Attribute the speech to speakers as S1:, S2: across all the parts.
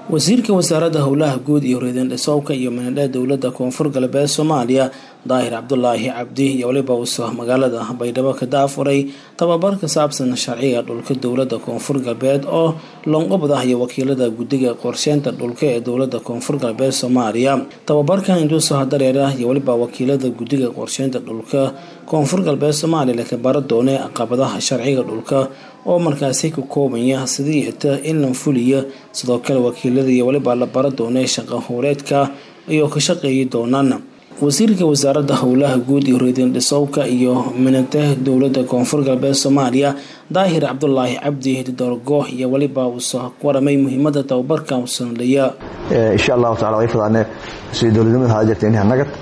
S1: wasiirka wasaaradda howlaha guud iyo reedandhisowka iyo manadha dowladda koonfur galbeed soomaaliya daahir cabdulaahi cabdi iyo waliba uso magaalada baydhabo ka daafuray tababar ka saabsan sharciga dhulka dowladda koonfur galbeed oo loonqobad ah iyo wakiilada guddiga qorsheynta dhulka ee dowladda koonfur galbeed soomaaliya tababarkan induuso dareera iyo waliba wakiilada guddiga qorsheynta dhulka koonfur galbeed soomaaliya laka bara doone caqabadaha sharciga dhulka oo markaasi ka koobaya sidii ita in la fuliya sidoo kale wakiilada iyo waliba la bara doonay shaqa howleedka ayoo ka shaqeeyi doonaan wasiirka wasaaradda howlaha guud iyo reedandhisowka iyo minata dowladda koonfur galbeed soomaaliya daahir cabdulaahi cabdi didorgo iyo waliba uuso waramay muhiimada tababarka usanleya
S2: insha allahu tacala way fadaane sida dowladnimada haa jirta inha nagad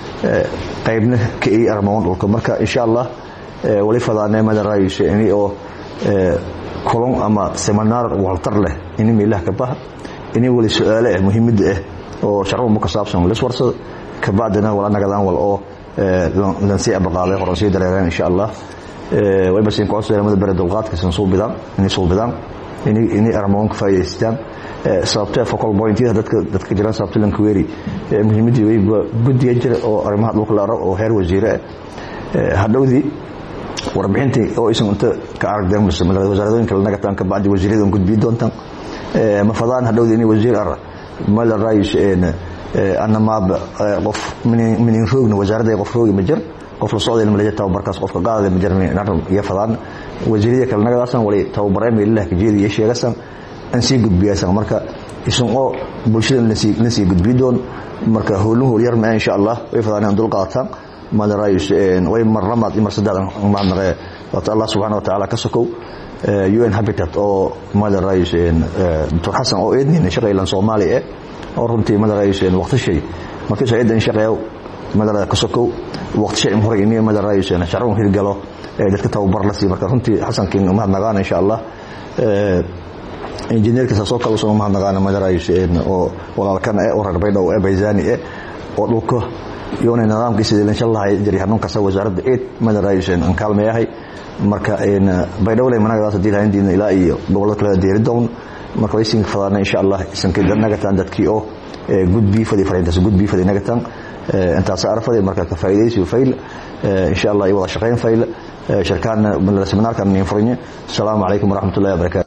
S2: qaybna ka ii armoon dhulka marka insha allah wali fadaane madaraayiso ini oo kulon ama seminaar waltar leh ini meelaha ka baha ini wali su-aale ah muhiimada ah oo sharcuma ka saabsan liswarsado kabacdina wala nagadaan wal oo lansii abaqaaday horan sii dareereen insha allah wayba siin koosto mada bere dulqaadka san suubidaan inay suubidaan inay armoon ka faa'idaystaan sababtee focal pointyada dadka dadka jiraan sababta lankuweeri muhiimadii wayba guddiga jira oo arrimaha dhulka la aro oo heer wasiire ah hadhowdii warbixintii oo aysan inta ka aragdeen wasaaradooyinka la nagataan kabacdi wasiiradan gudbiyi doontaan mafadaan hadhowdii inay wasiir ar mala raayis anamaaba qof minin roogna wasaaradda qof roogi ma jir qof la socday malaja tababarkaas qofka qaadada ma jirn iyo fadaan wasiirada kale nagadaasan wali tababaree meelaha kajeedi iyo sheegasan an sii gudbiyaasan marka isan oo bulshada la sii gudbiyi doon marka howlun howl yar maa insha allah way fadaan in dul qaataan madarayis way mar lamaad iyo mar saddex mahadnaqee waata allah subxana wa tacaala ka sokow un habitat oo madarayis doctor xasan oo eednina shaqaylan soomaali eh oo runtii madarayis waqtishay markii soo eedan shaqeeyo madara ka sokow waqtishay in hore ini madarayis sharcun hirgalo dadka tababar la sii marka runtii xasankiin mahadnaqaana insha allah injineerka saasoo kale usoo mahadnaqaana madarayis oo walaalkana eh oo reer baydhow ee bayzani eh oo dhulka iyona nidaamkiisa ilanshan lahay jiri hanuun kasta wasaaradda eed madarayisen aan kaalmeeyahay marka baydhowle managadaas hadii lahayndiina ilaa iyo gobolada kale deeri down marka waysin fadaana insha allah isanka nagataan dadkii oo gudbii fadi fariintaas gudbii fadi nagataan intaas arfade marka ka faa'iidaysi fayl insha allah iyo wada shaqayn fayl shirkaan seminaarkan niin furinye asalaamu calaykum waraxmatullahi wabarakatu